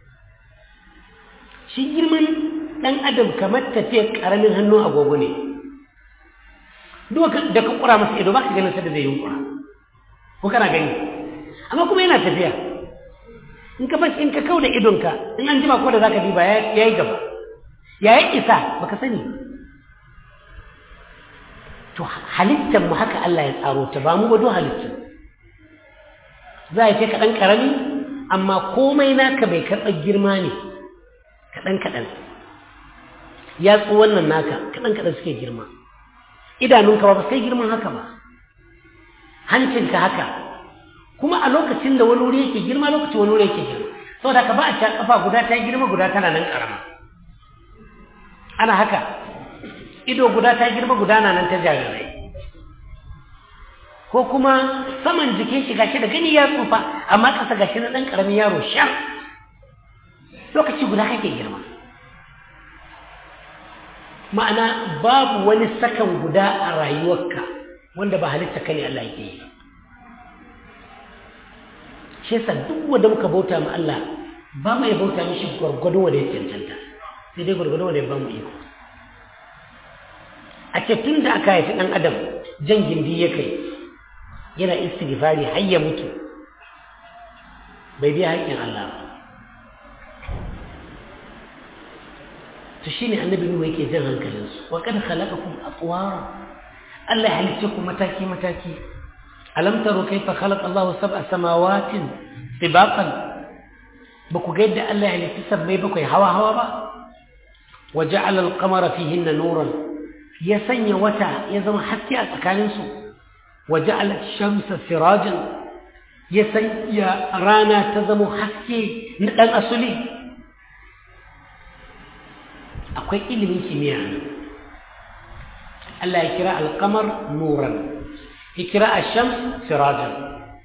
shi girman ɗan adam kamar tafiyar ƙaramin hannun agogo ne duk da ka ƙura masa ido ba ka ganin sadda zai yi ƙura ko kana gani amma kuma yana tafiya in ka bashi in ka kau da idonka in an jima ko da za ka diba ya yi gaba ya yi isa ba ka sani to halittar mu haka Allah ya tsaro ta ba mu ba duk halittar za a ce ka ɗan ƙarami amma komai naka bai karɓar girma ne kaɗan-kaɗan yatsu wannan naka kaɗan-kaɗan suke girma idanunka ba sai girman haka ba hancinka haka kuma a lokacin da wani wuri yake girma lokacin wani wuri yake girma saboda ka ba a ca kafa guda ta girma guda tana nan ƙarama ana haka ido guda ta girma gudana nan ta jarirai ko kuma saman jikin shi gashi da gani ya tsufa amma ƙasa gashi na ɗan ƙaramin yaro shan lokaci guda kake girma ma'ana babu wani sakan guda a rayuwarka wanda ba halitta ka ne Allah yake yi shi yasa duk wanda muka bauta ma Allah ba mu ya bauta mishi gwargwado wanda ya cancanta sai dai gwargwado wanda ya ba mu iko a ce tun da aka haifi ɗan adam jan gindi ya kai yana istighfari har ya mutu bai biya haƙƙin Allah ba to shine annabi nuhu yake jan hankalinsu wa kad khalaqakum atwara Allah ya halicce ku mataki mataki alam taru kayfa khalaqa Allahu sab'a samawatin tibaqan ba ku ga yadda Allah ya halicci sabbai bakwai hawa hawa ba wa ja'ala al-qamara fihinna nuran ya sanya wata ya zama haske a tsakaninsu wa ja'ala ash-shamsa sirajan ya sanya rana ta zama haske na dan asuli akwai ilimin kimiyya Allah ya kira al-qamar nuran ya kira ash-shams sirajan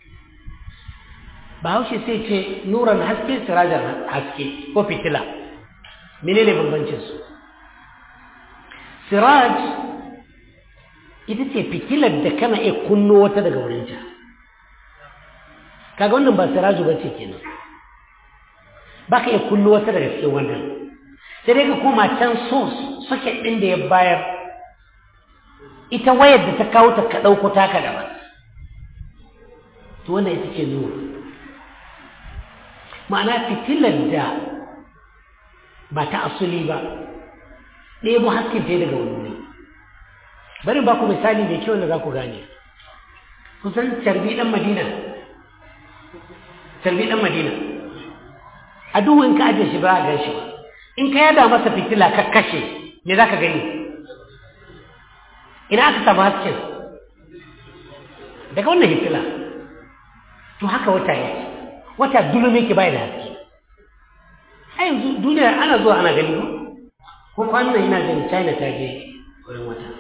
bahaushe sai ce nuran haske sirajan haske ko fitila menene bambancin su siraj ita ce fitilar da kana iya kunno wata daga wurinta kaga wannan ba siraju ba ce kenan ba ka iya kunno wata daga cikin wannan sai dai ka koma can source socket ɗin da ya bayar ita wayar da ta kawo ta ka ɗauko taka daban to wannan ita ce nuru ma'ana fitilar da ba ta asuli ba ɗebo haskin ta daga wani wuri bari ba ku misali mai kyau da za ku gane kusan carbi ɗan madina carbi ɗan madina a duhun ka ajiye shi ba a gan shi ba in ka yada masa fitila ka kashe me za ka gani ina aka samu hasken daga wannan fitila to haka wata yake wata dulume ke bai da haske a yanzu duniya ana zuwa ana gani ko kwanan ina gani china ta je wurin wata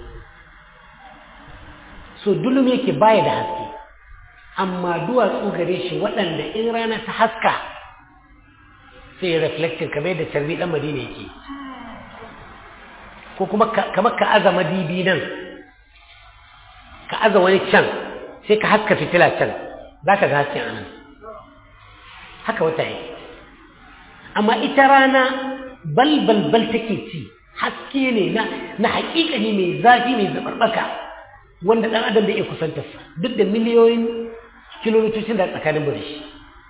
so dulume ke baya da haske amma duwatsu gare shi waɗanda in rana ta haska sai reflecting kamar da carbi ɗan madina yake ko kuma kamar ka aza madibi nan ka aza wani can sai ka haska fitila can za ka ga hasken anan haka wata yake amma ita rana balbalbal take ci haske ne na na haƙiƙani mai zafi mai zabarbaka wanda ɗan adam da iya kusantarsa duk da miliyoyin kilomitocin da tsakanin mu da shi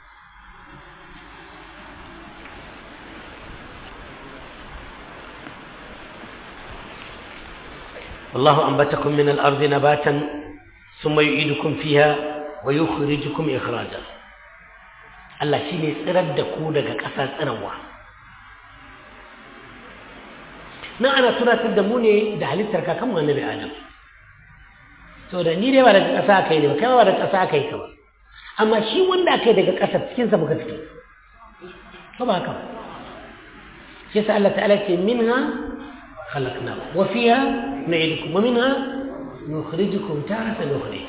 والله أنبتكم من الأرض نباتا ثم يعيدكم فيها ويخرجكم إخراجا Allah shi ne tsirar da ku daga ƙasa tsirarwa nan ana tunatar da mu ne da halittar kakanmu annabi adam so da ni dai ba daga ƙasa aka yi ne ba kai ba daga ƙasa aka yi ka ba amma shi wanda aka yi daga ƙasa cikinsa muka fito ko ba haka ba shi yasa Allah ta'ala ce minha khalaqna wa fiha na'idukum wa minha nukhrijukum taratan ukhra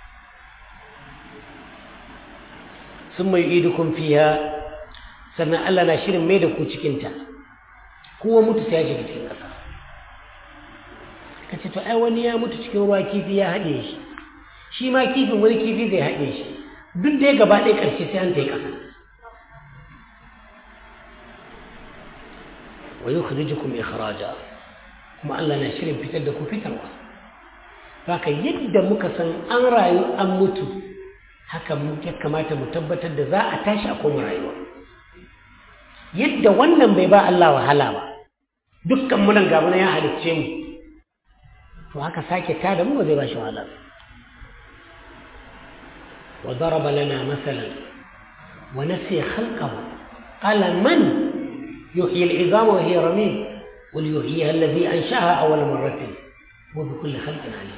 ثم يعيدكم فيها sannan Allah na shirin mai da ku cikinta kowa mutu sai ya shiga cikin ƙasa ka ce to ai wani ya mutu cikin ruwa kifi ya haɗe shi shi ma kifin wani kifi zai haɗe shi duk da ya gaba ɗaya ƙarshe sai an ta yi ƙasa wa yukhrijukum ikhraja kuma Allah na shirin fitar da ku fitarwa haka yadda muka san an rayu an mutu haka ya kamata mu tabbatar da za a tashi a koma rayuwa yadda wannan bai ba Allah wahala ba dukkan munan gaba ya halicce mu to haka sake ta da mu ba zai ba shi wahala wa daraba lana masalan wa nasiya khalqahu qala man yuhyi al'izama wa hiya ramim qul yuhyiha alladhi anshaha awwal marratin wa bi kulli khalqin alim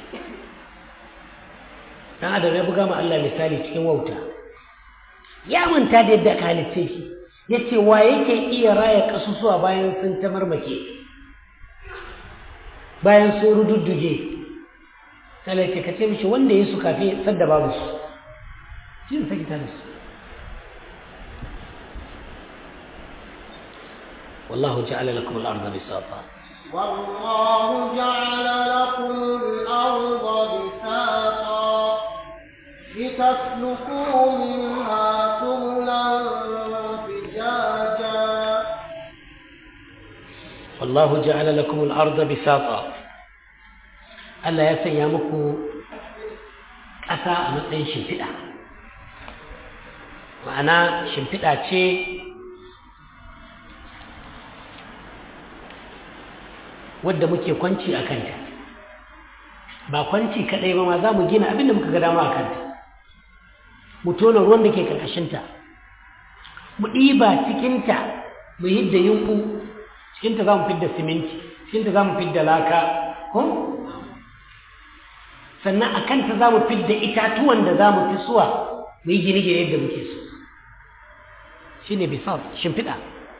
dan adam ya buga ma Allah misali cikin wauta ya manta da yadda aka halicce shi yace wa yake iya raya kasusuwa bayan sun ta marmake bayan sun rududduge sai ce ka ce mishi wanda ya su kafin sadda babu su shi ne saki tare su wallahu ja'ala lakum al-ardha bisata والله جعل لكم الأرض بساطا لتسلكوا منها سبلا فجاجا والله جعل لكم الأرض بساطا Allah ya sanya muku ƙasa a matsayin shimfiɗa ma'ana shimfiɗa ce wadda muke kwanci a kanta ba kwanci kaɗai ba ma za mu gina abin da muka ga dama a kanta mu tona ruwan da ke ƙarƙashinta mu ɗiba cikinta mu hidda yunƙu cikinta za mu fidda siminti cikinta za mu fidda laka ko sannan a kanta za mu fidda itatuwan da za mu fi suwa mu yi gine-gine yadda muke so shi ne bisal shimfiɗa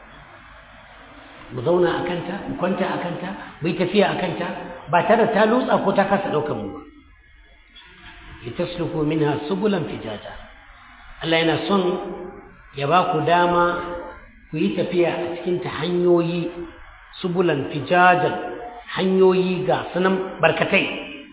mu zauna a kanta mu kwanta a kanta mu yi tafiya a kanta ba tare ta lutsa ko ta kasa ɗaukar mu ba litasluku minha subulan fijata Allah yana son ya ba ku dama ku yi tafiya a cikinta hanyoyi subulan fijajan hanyoyi ga sunan barkatai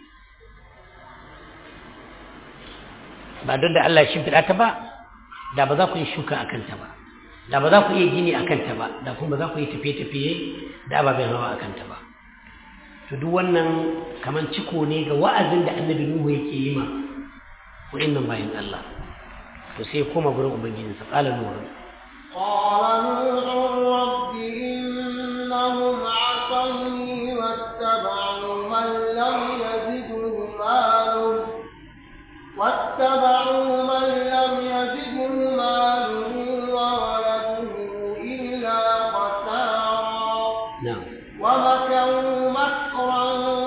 ba don da Allah ya shimfiɗa ta ba da ba za ku yi shuka a kanta ba da ba za ku iya gini a kanta ba da kuma ba za ku yi tafiye-tafiye da ababen hawa a kanta ba to duk wannan kamar ciko ne ga wa'azin da annabi Nuhu yake yi ma wa'annan bayan Allah to sai koma gurin ubangijinsa qala nuhu قال نوح رب إنهم عصوني واتبعوا من لم يزده ماله واتبعوا من لم يزده ماله وولده إلا خسارا na'am ومكروا مكرا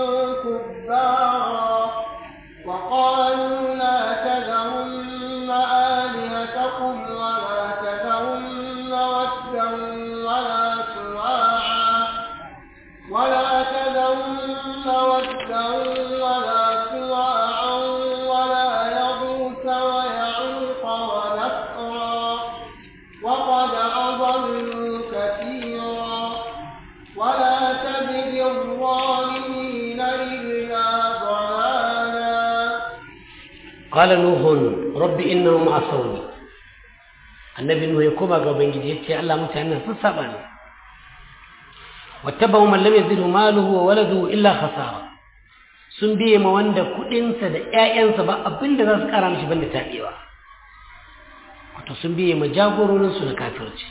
كبارا وقالوا لا تذرن آلهتكم ولا تذرن ودا ولا سواعا ولا تذرن ودا ولا سواعا ولا يغوث ويعوق ونسرا وقد أضلوا كثيرا ولا تزد الظالمين إلا ضلالا qala nuhu rabbi innahum asawni annabi nuhu ya koma ga ubangiji yace Allah mutanen sun saba ni wattabau man lam yazidhu maluhu wa waladuhu illa khasara sun biye ma wanda kudinsa da ƴaƴansa ba abinda za su kara mishi banda tabewa wato sun biye ma jagororin su na kafirci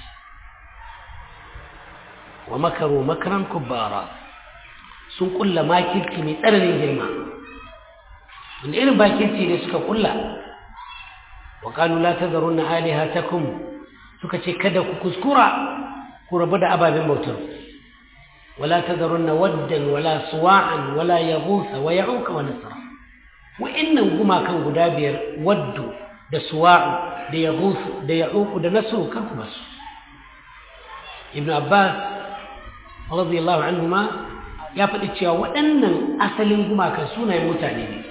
wa makaru makran kubbara sun kulla makirci mai tsananin girma wanda irin bakirci ne suka kulla wa qalu la tadharunna alihatakum suka ce kada ku kuskura ku rabu da ababen bautar wala tadharunna waddan wala suwa'an wala yaghutha wa ya'uka wa nasra wa'annan gumakan guda biyar waddu da suwa'u da yaghuthu da ya'uku da nasru kan ku basu ibn abbas radiyallahu anhuma ya faɗi cewa waɗannan asalin gumakan sunayen mutane ne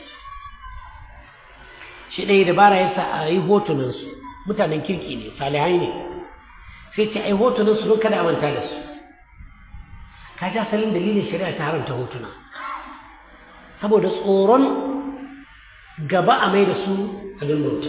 shi ɗaya dabara ya sa a yi hotunansu mutanen kirki ne salihai ne sai ce a yi hotunansu don kada a manta da su ka ji asalin dalilin shari'a ta haramta hotuna saboda tsoron gaba a mai da su a bauta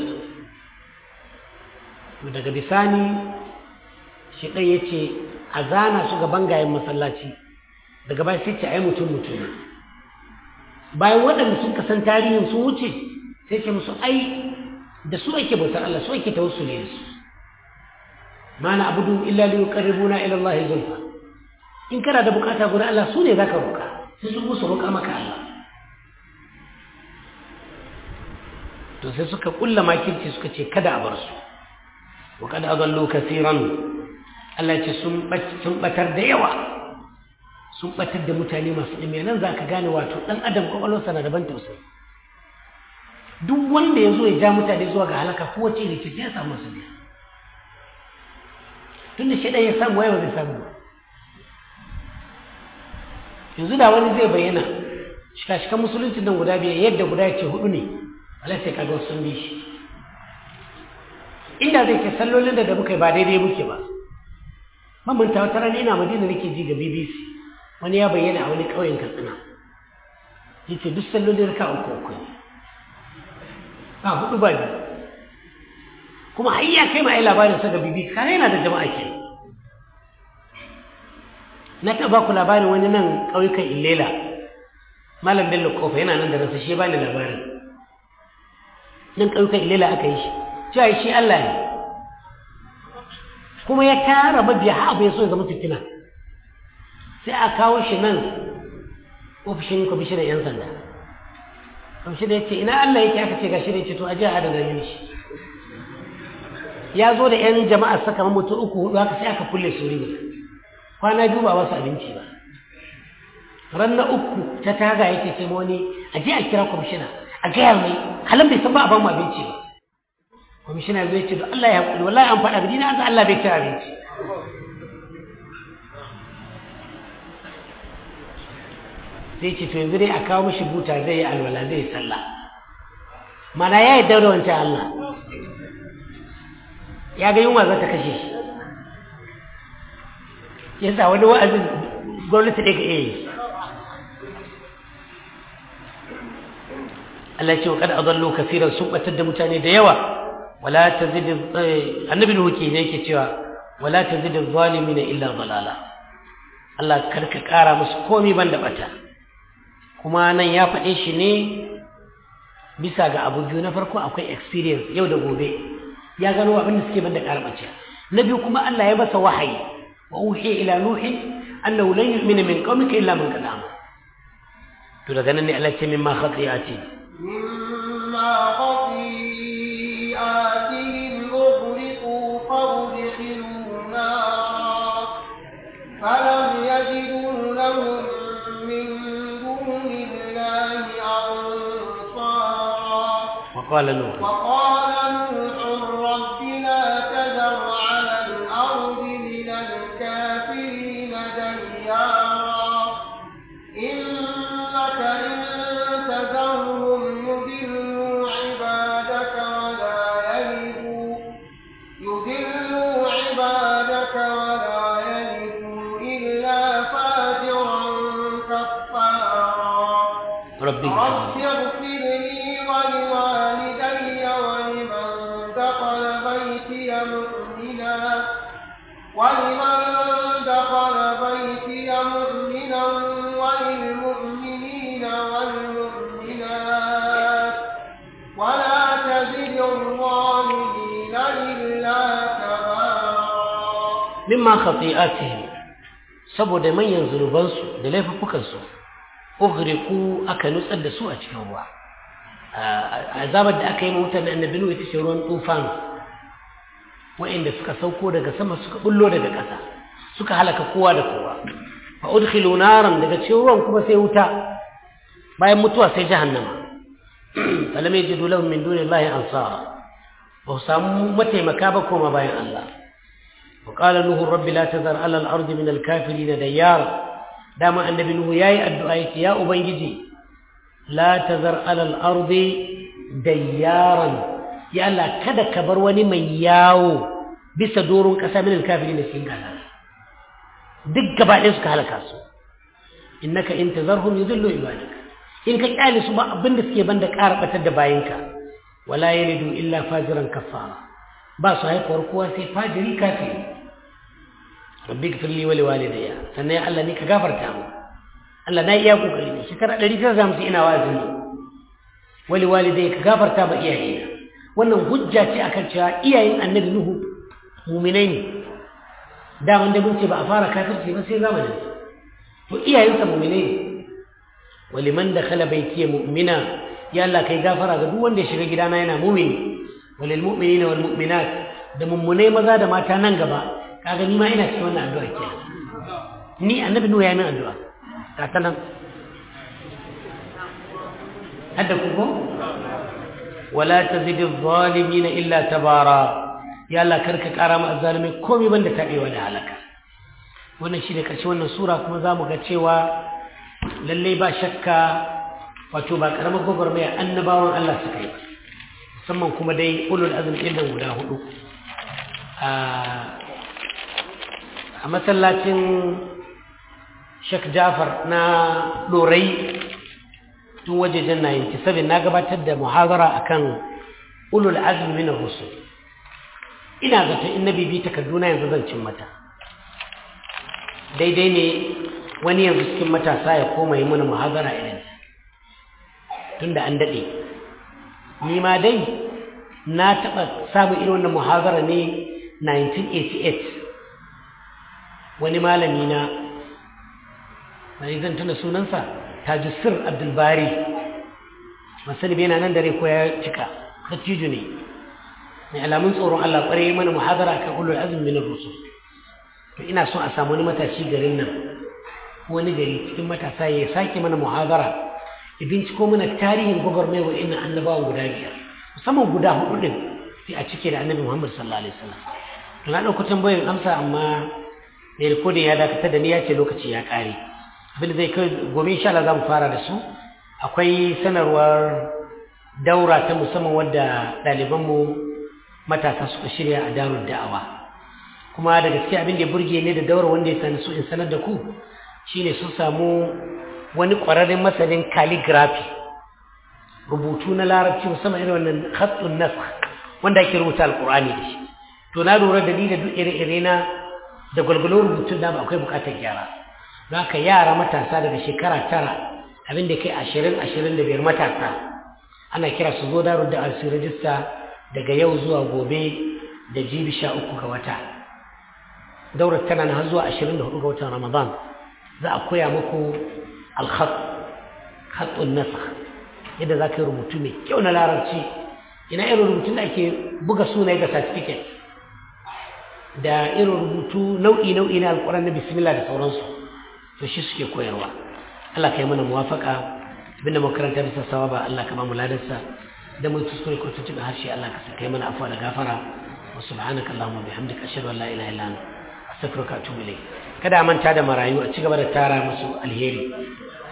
daga bisani shi ɗaya ya ce a zana su ga bangayen masallaci daga bayan sai ce a yi mutum mutum bayan waɗanda sun kasan tarihin sun wuce sai ce musu ai da su ake bautar Allah su ake tawassuli da su ma na abudu illa li yuqarribuna ila Allah zulfa in kana da bukata gurin Allah su ne zaka roka sai su musu roka maka Allah to sai suka kulla makirci suka ce kada a bar su wa kad adallu kaseeran Allah ce sun sun batar da yawa sun batar da mutane masu ɗime nan zaka gane wato dan adam kwakwalwarsa na daban tausayi duk wanda ya zo ya ja mutane zuwa ga halaka ko wace ne ce sai ya samu su biya tun da shaidan ya samu wayewa zai samu yanzu da wani zai bayyana shika-shikan musulunci nan guda biyar yadda guda ce hudu ne wala sai kaga sun bi shi inda zai ke sallolin da da muka yi ba daidai muke ba mamanta wata rana ina madina nake ji ga bbc wani ya bayyana a wani ƙauyen katsina ya ce duk sallolin raka uku uku ne ba hudu ba biyu kuma har ya kai ma ai labarin sa ga bbc kare yana da jama'a ke na taɓa ku labarin wani nan ƙauyukan illela malam bello kofa yana nan da rasa shi ba ni labarin nan ƙauyukan illela aka yi shi cewa shi allah ne kuma ya tara mabiya ha abu ya so ya zama fitina sai a kawo shi nan ofishin kwamishinan 'yan sanda kwamishinan ya ce ina allah yake aka ce gashi ne ce to a ji a adana mini shi ya zo da 'yan jama'a saka mutu uku hudu haka sai aka kulle su ne kwana biyu ba wasu abinci ba ran na uku ta taga yake ce wani a je a kira kwamishina a gaya mai halin bai san ba a ba mu abinci ba kwamishina zai ce da Allah ya haƙuri wallahi an faɗa gidi na an Allah bai ci abinci sai ce to yanzu dai a kawo mishi buta zai yi alwala zai yi sallah mana ya yi daura wancan Allah ya ga yunwa za ta kashe shi yasa wani wa'azin gwamnati ɗaya ka iya yi Allah ce wa kada adallu kafiran sun batar da mutane da yawa wala tazid annabi nuhu ke ne yake cewa wala tazid zalimin illa dalala Allah karka kara musu komai banda bata kuma nan ya faɗe shi ne bisa ga abu biyu na farko akwai experience yau da gobe ya gano abin da suke banda karbace na biyu kuma Allah ya masa wahayi wa uhiya ila nuhi annahu lan yu'mina min qaumika illa man qad amana to daga nan ne Allah ce mimma khati'ati مما خطيئاتهم أغرقوا فأدخلوا نارا فلم يجدوا لهم من دون الله أنصارا وقال نوح وقال نوح رب لا تذر على الأرض من الكافرين ديارا إنك إن تذرهم يضلوا عبادك ولا يلدوا يضلوا عبادك ولا يلدوا إلا فاجرا كفارا ربي رب اغفر لي ولوالدي ولمن دخل بيتي مؤمنا ولمن دخل بيتي مؤمنا وللمؤمنين والمؤمنات ولا تزد الظالمين إلا تبارا mimma khati'atihim saboda manyan zunubansu da laifukansu ughriqu aka nutsar da su a cikin ruwa azabar da aka yi mutane annabi nuhu ita ce ruwan tufan wa'inda suka sauko daga sama suka bullo daga ƙasa suka halaka kowa da kowa fa udkhilu naran daga cikin ruwan kuma sai wuta bayan mutuwa sai jahannama falam yajidu lahum min dunillahi ansara ba su samu mataimaka ba koma bayan Allah وقال نوح رب لا تذر على الأرض من الكافرين ديارا دام النبي نوح ياي الدعاء يا أبنجي لا تذر على الأرض ديارا يا الله كذا كبر وني من ياو بس دور كسا من الكافرين سين قال دق gaba ɗaya suka halaka su innaka in tazarhum yudillu ibadaka in ka kyale su ba abin da suke banda ƙara batar da bayinka wala yalidu illa fajiran kafara ba su haifuwar kowa sai fajiri kafiri rabbi gfir li wa liwalidayya sannan ya Allah ni ka gafarta mu Allah na iya kokari ne shekara 150 ina wazi wa liwalidayya ka gafarta ba iyayena wannan hujja ce akan cewa iyayen annabi nuhu mu'minai ne da wanda mun ce ba a fara kafirci ba sai zamanin to iyayensa mu'minai ne wa liman dakhala baytiya mu'mina ya Allah kai gafara ga duk wanda ya shiga gidana yana mu'mini وللمؤمنين والمؤمنات da mummunai maza da mata nan gaba kaga ni ma ina cikin wannan addu'a ke ni annabi nuhu ya min addu'a ta ta nan hadda ku ko wala tazid adh-dhalimin illa tabara ya Allah karka kara ma azzalimi komai banda tabewa da halaka wannan shine karshe wannan sura kuma zamu ga cewa lallai ba shakka wato ba karamar gwagwarmaya annabawan Allah suka yi musamman kuma dai ulul azumi ɗin nan guda hudu a masallacin Sheikh Jafar na Dorai tun wajejen 97 na gabatar da muhazara akan ulul azmi min ar-rusul ina zato in nabi bi takarduna yanzu zan cin mata daidai ne wani yanzu cikin matasa ya koma yi mana muhazara irin tunda an dade ni ma dai na taba samun irin wannan muhazara ne 1988 wani malami na mai zan tuna sunansa tajisir abdulbari masani bai na nan dare ko ya cika dattijo ne mai alamun tsoron Allah ƙwarai mana muhadara kan ulul azumi min rusul to ina so a samu wani matashi garin nan wani gari cikin matasa ya sake mana muhadara ya binciko mana tarihin gwagwarmai wa ina annabawan guda biyar musamman guda hudu din sai a cike da annabi Muhammad sallallahu alaihi wasallam to na ɗauko tambayoyin amsa amma mai rikodin ya dakatar da ni ya ce lokaci ya ƙare abin da zai kai gobe insha Allah za mu fara da su akwai sanarwar daura ta musamman wadda ɗalibanmu matasa suka shirya a darul da'awa kuma da gaske abin da ya burge ne da daura wanda ya sani su in sanar da ku shine sun samu wani ƙwararren masanin calligraphy rubutu na larabci musamman irin wannan khattun nas wanda ake rubuta alƙur'ani da shi to na lura da ni da duk ire-ire na da gwalgwalo rubutun da akwai buƙatar gyara za ka yara matasa daga shekara tara abin da kai ashirin ashirin da biyar matasa ana kira su zo daru da alsu rajista daga yau zuwa gobe da jibi sha uku ga wata daurar tana na zuwa ashirin da hudu ga watan ramadan za a koya muku alkhat khatun nasa yadda za ka yi rubutu mai kyau na larabci ina irin rubutun da ake buga sunaye ga certificate da irin rubutu nau'i nau'i na alƙur'an na bismillah da sauransu to shi suke koyarwa Allah ka yi mana muwafaka abinda makaranta bisa sawaba Allah ka ba mu ladarsa da mu kuskure ko tuntuɓe harshe Allah ka kai mana afuwa da gafara wa subhanaka allahumma bihamdika ashhadu an la ilaha illa anta astaghfiruka wa atubu ilayk kada a manta da marayu a cigaba da tara musu alheri